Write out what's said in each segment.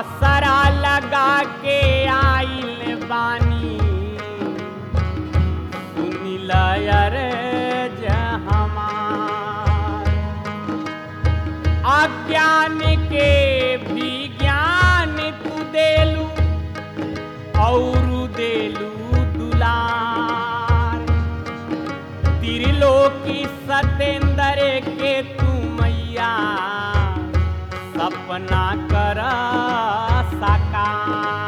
आसरा लगा के आइल बानी सुनिल रे हमार अज्ञान के भी ज्ञान तू देलू और देलू दुलार त्रिलोकी सतेंद्र के तू मैया सपना कर साकार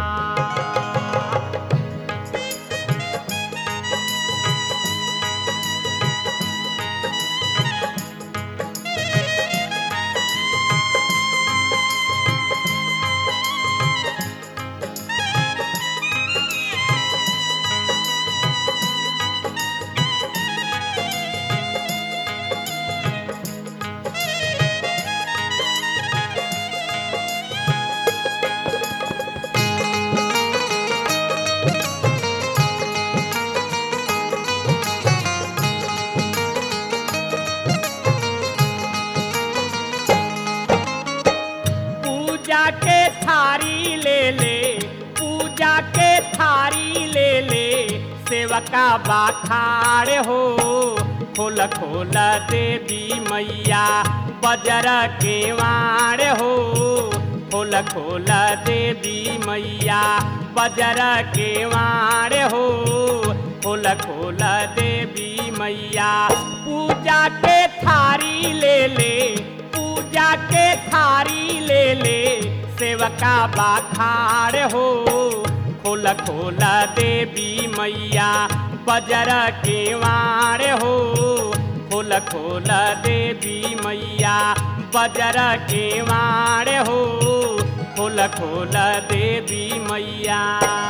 पूजा के थारी ले ले पूजा के थारी ले ले सेवका बाखार हो खोल खोल देवी मैया बजर के वार हो खोल खोल देवी मैया बजर के वार हो खोल खोल देवी मैया पूजा के थारी ले ले पूजा के थारी ले ले सेवका बाखार हो खोल खोल देवी मैया बजर के वार हो खोल खोल देवी मैया बजर के वार हो खोल खोल देवी मैया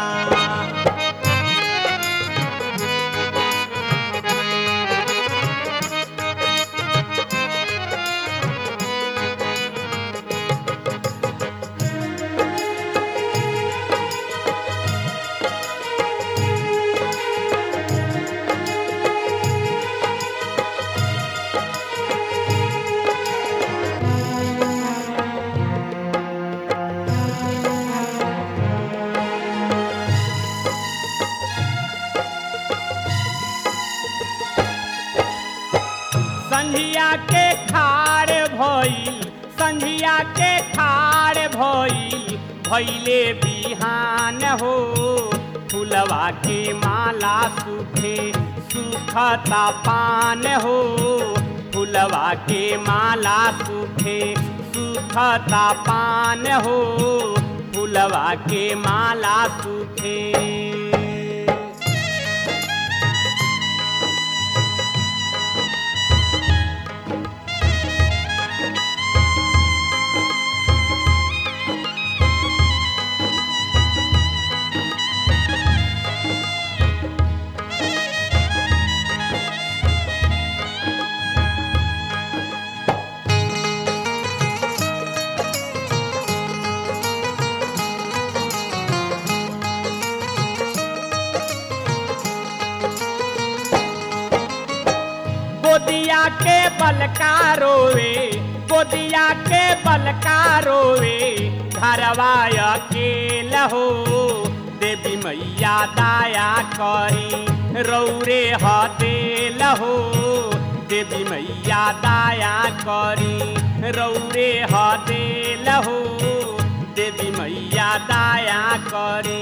संझिया के खार भइल संझिया के खार भइल भइले बिहान हो फुलवा के माला सूखे सूखता पान हो फुलवा के माला सूखे सूखता पान हो फुलवा के माला सूखे गोदिया के बलका रोवे गोदिया के बलका रोवे घरवा अकेल हो देवी मैया दाया करी रौरे हदेल हो देवी मैया दाया करी रौरे हदेल हो देवी मैया दाया करी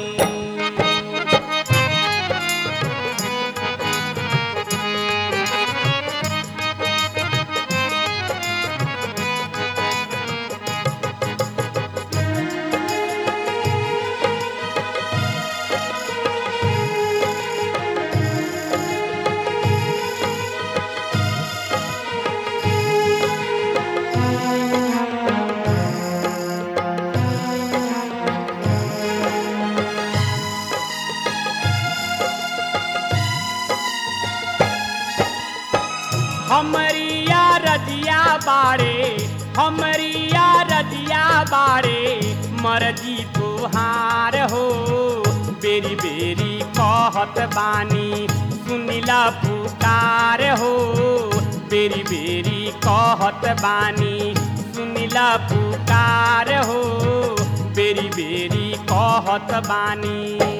हमरिया रजिया बाड़े हमरिया रजिया बाड़े मर्जी तुहार हो बेरी बेरी कहत बानी सुनिला पुकार हो बेरी बेरी कहत बानी सुनिला पुकार हो बेरी बेरी कहत बानी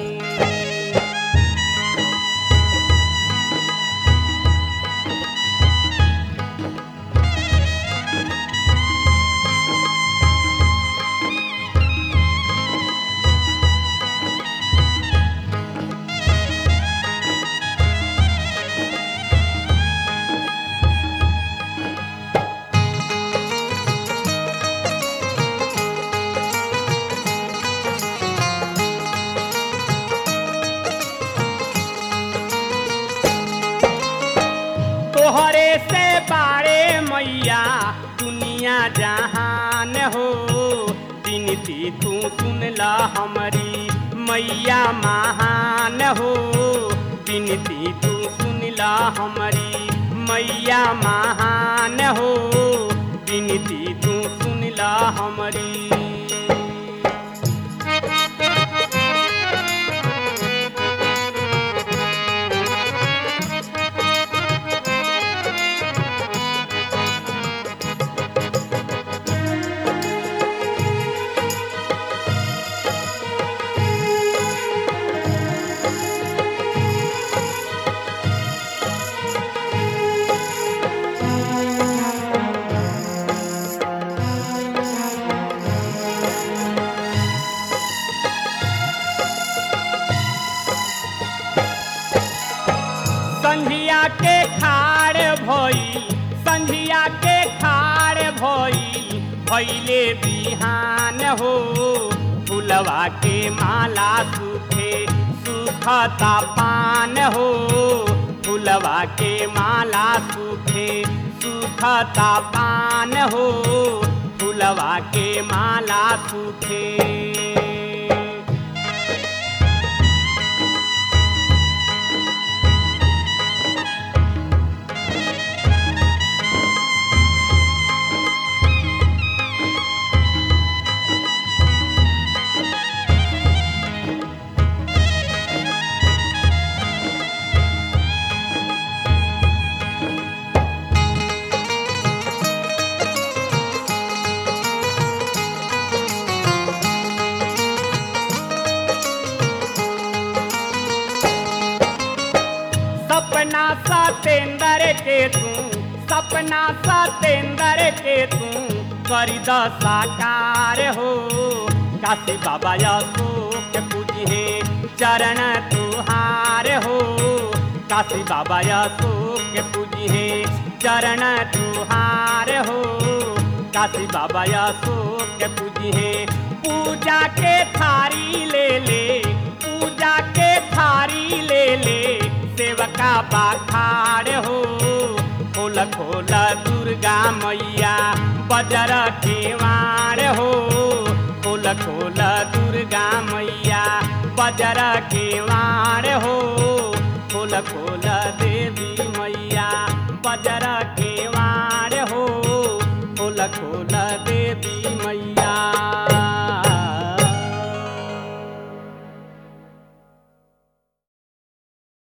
तोहरे से बारे मैया दुनिया जहान हो बिनती तू सुन ला हमारी मैया महान हो बिनती तू सुन ला हमारी मैया महान हो बिनती तू सुन ला हमारी संझिया के खाड़ भई संझिया के खाड़ भई भैले बिहान हो फुलवा के माला सूखे सुखता पान हो फुलवा के माला सूखे सुखता पान हो फुलवा के माला सूखे सपना सतेंद्र के तू सपना सतेंद्र के तू करी द साकार हो काशी बाबा अशोक पूजिहे चरण तुहार हो काशी बाबा अशोक पूजिहे चरण तुहार हो काशी बाबा अशोक पूजिहे पूजा के थारी ले ले पूजा के थारी ले ले सेवका बाखार हो खोल खोल दुर्गा मैया बजर केवार हो खोल खोल दुर्गा मैया बजर केवार हो